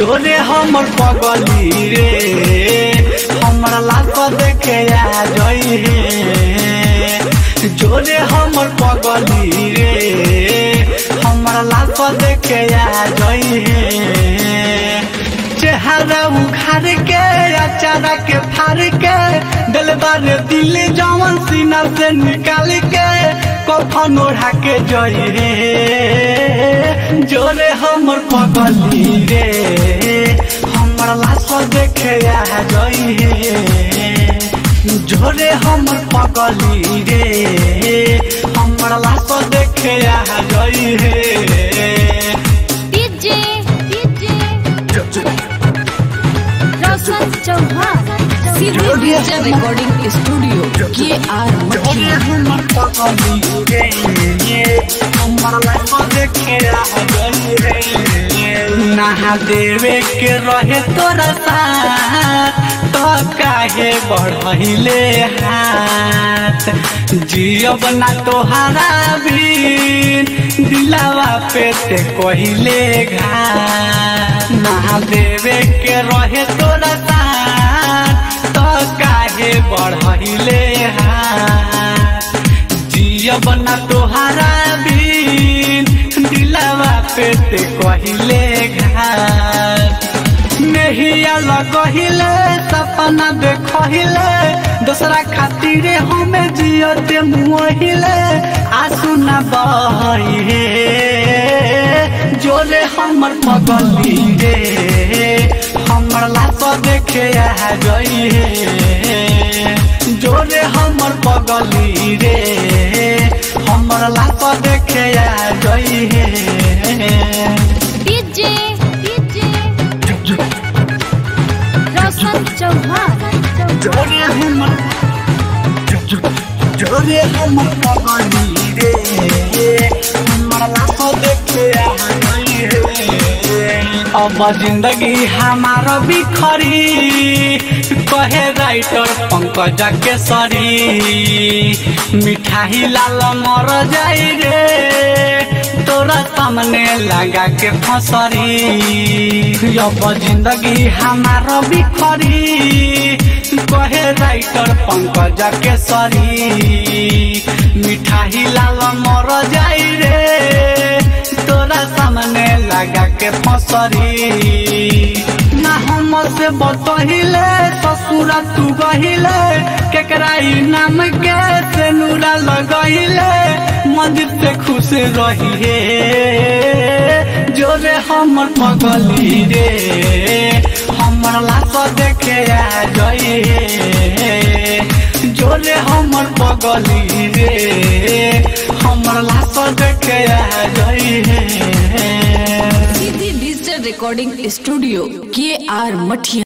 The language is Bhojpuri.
जोरे हमर पगली रे हमरा लाश देखे आ जई हे जोरे हमर पगली रे हमरा लाश देखे आ जई हे चेहरा उखाड़ के अचारा के फाड़ के दिलबार दिल जवन सीना से निकाल के कफन ओढ़ा के जई रे जोरे हमर पगली रे हमर लाश देखे आ जई हे जोरे हमर पगली रे हमर लाश देखे आ जई हे डीजे डीजे रोशन चौहान सीधे डीजे रिकॉर्डिंग स्टूडियो के आर मठिया नहा देवे के रहे तोरा साथ तो काहे बढ़ले हाथ जियब ना तोहरा भी दिलावा पे ते कहिले घाट नहा देवे के रहे तोरा साथ तो काहे बढ़ले हाथ जियब ना तोहरा भी दिलावा पे ते कहिले घाट नहिया लगहिले सपना देखहिले दूसरा खातिर हमें जियते मुहिले आंसू न बहे जोरे हमर पगली रे हमर लाश देखे आ गई हे जोरे हमर पगली रे हमर लाश देखे आ गई हे डीजे डीजे रोशन चौहान जोरे हमर जोरे हमर पगली रे हमर लाश देखे आ गई हे अब जिंदगी हमार बिखरी कहे राइटर पंकज केसरी मिठाई लाल मर जाई रे तोरा सामने लगा के फसरी अब जिंदगी हमार बिखरी कहे राइटर पंकज केसरी मिठाई लाल मर जाई रे तोरा सामने लगा के फसरी ना हम से बतहिले ससुरा तू गहिले केकरा ई नाम के से नूरा लगहिले मंदिर से खुश रहिए जोरे हमर पगली रे हमर लाश देखे आ जई हे जोरे हमर पगली रे हमर लाश देखे आ जई हे सीधे डिजिटल रिकॉर्डिंग स्टूडियो के आर मठिया